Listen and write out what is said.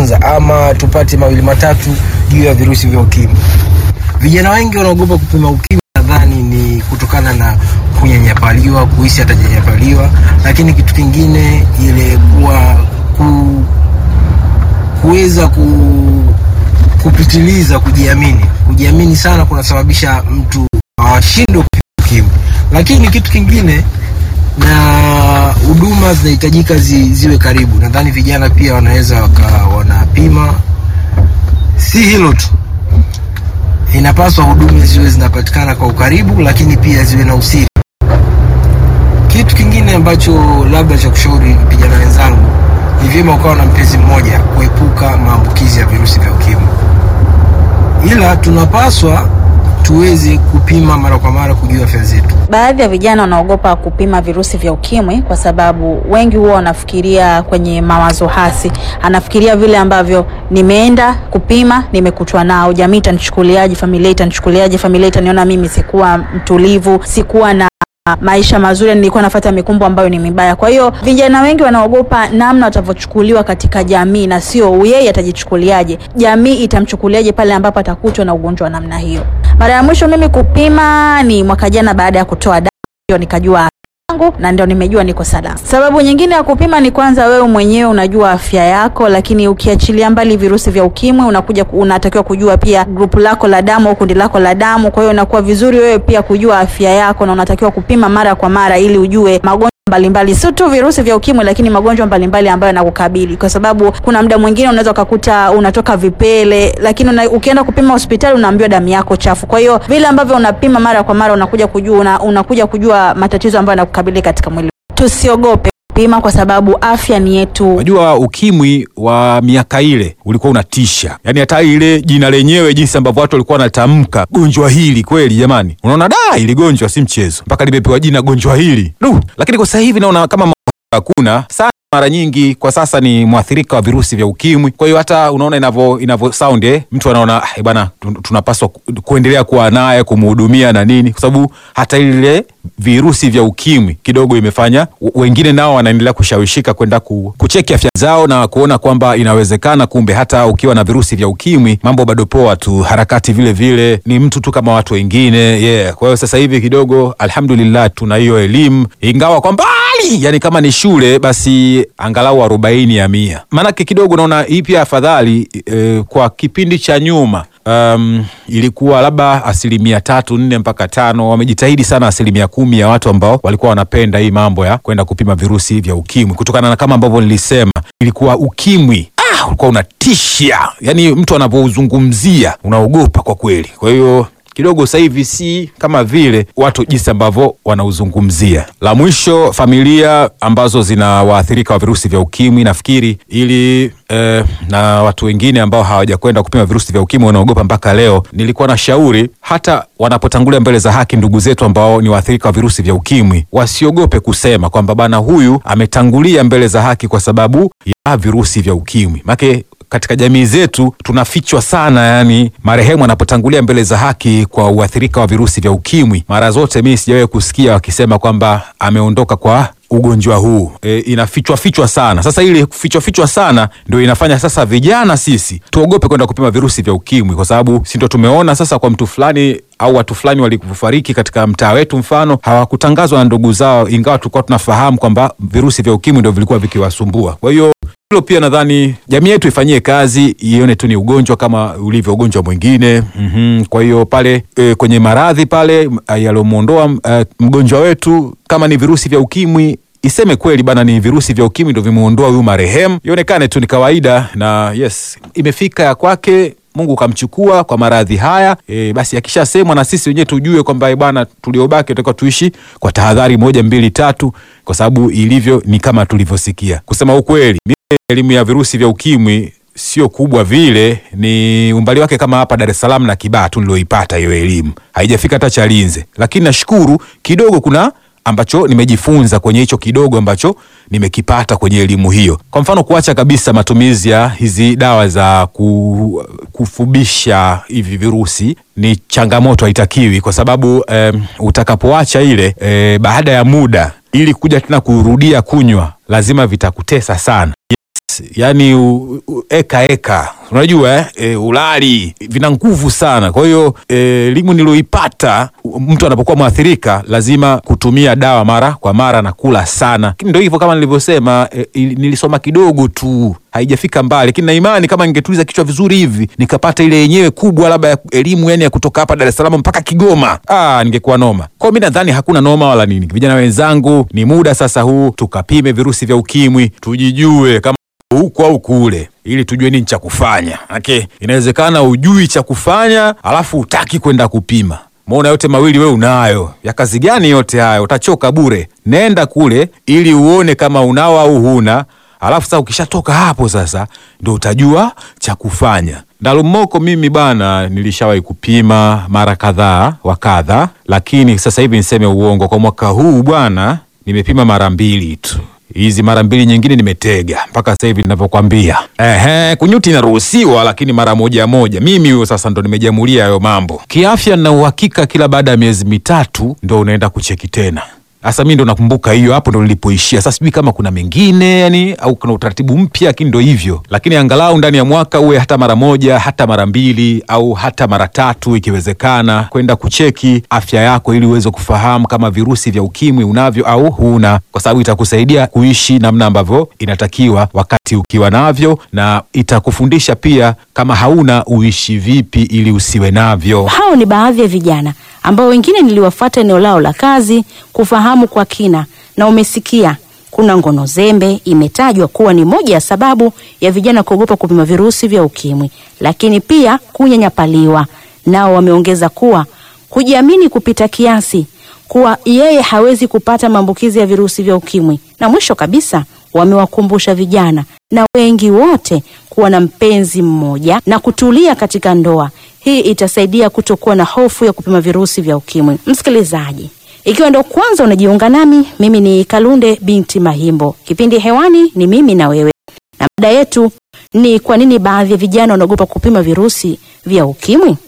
kwanza ama tupate mawili matatu juu ya virusi vya ukimwi. Vijana wengi wanaogopa kupima ukimwi, nadhani ni kutokana na kunyanyapaliwa, kuhisi atajanyapaliwa, lakini kitu kingine ile kuwa ku, kuweza ku, kupitiliza kujiamini. Kujiamini sana kunasababisha mtu ashindwe kupima ukimwi, lakini kitu kingine na huduma zinahitajika zi, ziwe karibu. Nadhani vijana pia wanaweza waka wanapima. Si hilo tu, inapaswa huduma ziwe zinapatikana kwa ukaribu, lakini pia ziwe na usiri. Kitu kingine ambacho labda cha kushauri vijana wenzangu, ni vyema ukawa na mpenzi mmoja kuepuka maambukizi ya virusi vya ukimwi, ila tunapaswa tuweze kupima mara kwa mara kujua afya zetu. Baadhi ya vijana wanaogopa kupima virusi vya ukimwi kwa sababu wengi huwa wanafikiria kwenye mawazo hasi. Anafikiria vile ambavyo nimeenda kupima, nimekutwa nao, jamii itanichukuliaje? Familia itanichukuliaje? Familia itaniona mimi sikuwa mtulivu, sikuwa na maisha mazuri, nilikuwa nafuata mikumbo ambayo ni mibaya. Kwa hiyo vijana wengi wanaogopa namna watavyochukuliwa katika jamii, na sio yeye atajichukuliaje, jamii itamchukuliaje pale ambapo atakutwa na ugonjwa wa namna hiyo. Mara ya mwisho mimi kupima ni mwaka jana, baada ya kutoa damu ndio nikajua yangu na ndio nimejua niko salama. Sababu nyingine ya kupima ni kwanza, wewe mwenyewe unajua afya yako, lakini ukiachilia mbali virusi vya ukimwi, unakuja unatakiwa kujua pia grupu lako la damu au kundi lako la damu. Kwa hiyo inakuwa vizuri wewe pia kujua afya yako, na unatakiwa kupima mara kwa mara ili ujue magonjwa mbalimbali sio tu virusi vya ukimwi, lakini magonjwa mbalimbali ambayo yanakukabili, kwa sababu kuna muda mwingine unaweza ukakuta unatoka vipele, lakini una, ukienda kupima hospitali unaambiwa damu yako chafu. Kwa hiyo vile ambavyo unapima mara kwa mara unakuja kujua una, unakuja kujua matatizo ambayo yanakukabili katika mwili. Tusiogope pima kwa sababu afya ni yetu. Unajua, ukimwi wa miaka ile ulikuwa unatisha, yaani hata ile jina lenyewe, jinsi ambavyo watu walikuwa wanatamka gonjwa hili, kweli jamani, unaona da, ili gonjwa si mchezo, mpaka limepewa jina gonjwa hili du. Lakini kwa sasa hivi naona kama hakuna sana mara nyingi kwa sasa ni mwathirika wa virusi vya ukimwi. Kwa hiyo hata unaona inavyo inavyo sound eh, mtu anaona eh, bwana tu- tunapaswa ku- kuendelea kuwa naye kumhudumia na nini, kwa sababu hata ile virusi vya ukimwi kidogo imefanya w- wengine nao wanaendelea kushawishika kwenda ku, kucheki afya zao na kuona kwamba inawezekana, kumbe hata ukiwa na virusi vya ukimwi mambo bado poa tu, harakati vile vile ni mtu tu kama watu wengine yeah. Kwa hiyo sasa hivi kidogo alhamdulillah tuna hiyo elimu, ingawa kwa mbali, yani kama ni shule basi angalau arobaini ya mia, maanake kidogo naona hii pia afadhali eh, kwa kipindi cha nyuma um, ilikuwa labda asilimia tatu nne mpaka tano. Wamejitahidi sana asilimia kumi ya watu ambao walikuwa wanapenda hii mambo ya kwenda kupima virusi vya ukimwi, kutokana na kama ambavyo nilisema, ilikuwa ukimwi ah, ulikuwa unatisha, yani mtu anapouzungumzia unaogopa kwa kweli. Kwa hiyo kidogo sasa hivi si kama vile watu jinsi ambavyo wanauzungumzia. La mwisho, familia ambazo zina waathirika wa virusi vya ukimwi, nafikiri ili eh, na watu wengine ambao hawajakwenda kupima virusi vya ukimwi wanaogopa mpaka leo, nilikuwa na shauri hata wanapotangulia mbele za haki ndugu zetu ambao ni waathirika wa virusi vya ukimwi wasiogope kusema kwamba bana, huyu ametangulia mbele za haki kwa sababu ya virusi vya ukimwi make katika jamii zetu tunafichwa sana, yani marehemu anapotangulia mbele za haki kwa uathirika wa virusi vya ukimwi, mara zote mimi sijawahi kusikia wakisema kwamba ameondoka kwa ugonjwa huu e, inafichwa fichwa sana. Sasa ile kufichwa fichwa sana ndio inafanya sasa vijana sisi tuogope kwenda kupima virusi vya ukimwi, kwa sababu si ndio tumeona sasa kwa mtu fulani au watu fulani walikufariki katika mtaa wetu, mfano hawakutangazwa na ndugu zao, ingawa tulikuwa tunafahamu kwamba virusi vya ukimwi ndio vilikuwa vikiwasumbua. Kwa hiyo hilo pia nadhani jamii yetu ifanyie kazi, ione tu ni ugonjwa kama ulivyo ugonjwa mwingine. mm Kwa hiyo pale e, kwenye maradhi pale m- yaliyomwondoa e, mgonjwa wetu kama ni virusi vya ukimwi iseme kweli bana, ni virusi vya ukimwi ndo vimeondoa huyu marehemu, ionekane tu ni kawaida, na yes, imefika ya kwake Mungu kamchukua kwa maradhi haya e, basi akishasemwa na sisi wenyewe tujue kwamba eh, bwana, tuliobaki tutakuwa tuishi kwa tahadhari moja mbili tatu, kwa sababu ilivyo ni kama tulivyosikia. Kusema ukweli, mimi elimu ya virusi vya ukimwi sio kubwa vile, ni umbali wake kama hapa Dar es Salaam na Kibaha tu nilioipata hiyo elimu, haijafika hata Chalinze, lakini nashukuru kidogo kuna ambacho nimejifunza kwenye hicho kidogo ambacho nimekipata kwenye elimu hiyo. Kwa mfano, kuacha kabisa matumizi ya hizi dawa za ku, kufubisha hivi virusi ni changamoto, haitakiwi kwa sababu em, utakapoacha ile e, baada ya muda ili kuja tena kurudia kunywa lazima vitakutesa sana. Yes, yes yani u, u, eka eka unajua eh? E, ulali vina nguvu sana kwa hiyo e, elimu nilioipata u- mtu anapokuwa mwathirika lazima kutumia dawa mara kwa mara na kula sana lakini ndo hivyo kama nilivyosema e, ili- nilisoma kidogo tu haijafika mbali lakini na imani kama ningetuliza kichwa vizuri hivi nikapata ile yenyewe kubwa labda ya elimu yani ya kutoka hapa Dar es Salaam mpaka Kigoma ah, ningekuwa noma kwao mi nadhani hakuna noma wala nini vijana wenzangu ni muda sasa huu tukapime virusi vya ukimwi tujijue kama huku au kule ili tujue nini cha kufanya okay. inawezekana ujui cha kufanya alafu utaki kwenda kupima maona yote mawili we unayo ya kazi gani yote hayo utachoka bure nenda kule ili uone kama unao au huna alafu sasa ukishatoka hapo sasa ndo utajua cha kufanya ndalumoko mimi bana nilishawahi kupima mara kadhaa wa kadha lakini sasa hivi niseme uongo kwa mwaka huu bwana nimepima mara mbili tu hizi mara mbili nyingine nimetega mpaka sasa hivi ninavyokwambia. Ehe, kunyuti inaruhusiwa lakini mara moja moja. Mimi huyo sasa ndo nimejamulia hayo mambo kiafya, na uhakika kila baada ya miezi mitatu ndo unaenda kucheki tena. Sasa mi ndo nakumbuka hiyo, hapo ndo nilipoishia. Sasa sijui kama kuna mengine yani, au kuna utaratibu mpya, lakini ndo hivyo. Lakini angalau ndani ya mwaka uwe hata mara moja, hata mara mbili, au hata mara tatu ikiwezekana, kwenda kucheki afya yako ili uweze kufahamu kama virusi vya ukimwi unavyo au huna, kwa sababu itakusaidia kuishi namna ambavyo inatakiwa wakati ukiwa navyo, na itakufundisha pia kama hauna uishi vipi ili usiwe navyo. Hao ni baadhi ya vijana ambao wengine niliwafuata eneo lao la kazi kufahamu kwa kina, na umesikia kuna ngono zembe imetajwa kuwa ni moja ya sababu ya vijana kuogopa kupima virusi vya ukimwi, lakini pia kunyanyapaliwa. Nao wameongeza kuwa kujiamini kupita kiasi, kuwa yeye hawezi kupata maambukizi ya virusi vya ukimwi, na mwisho kabisa wamewakumbusha vijana na wengi wote kuwa na mpenzi mmoja na kutulia katika ndoa. Hii itasaidia kutokuwa na hofu ya kupima virusi vya ukimwi. Msikilizaji, ikiwa ndo kwanza unajiunga nami, mimi ni Kalunde binti Mahimbo. Kipindi hewani ni mimi na wewe, na mada yetu ni kwa nini baadhi ya vijana wanaogopa kupima virusi vya ukimwi.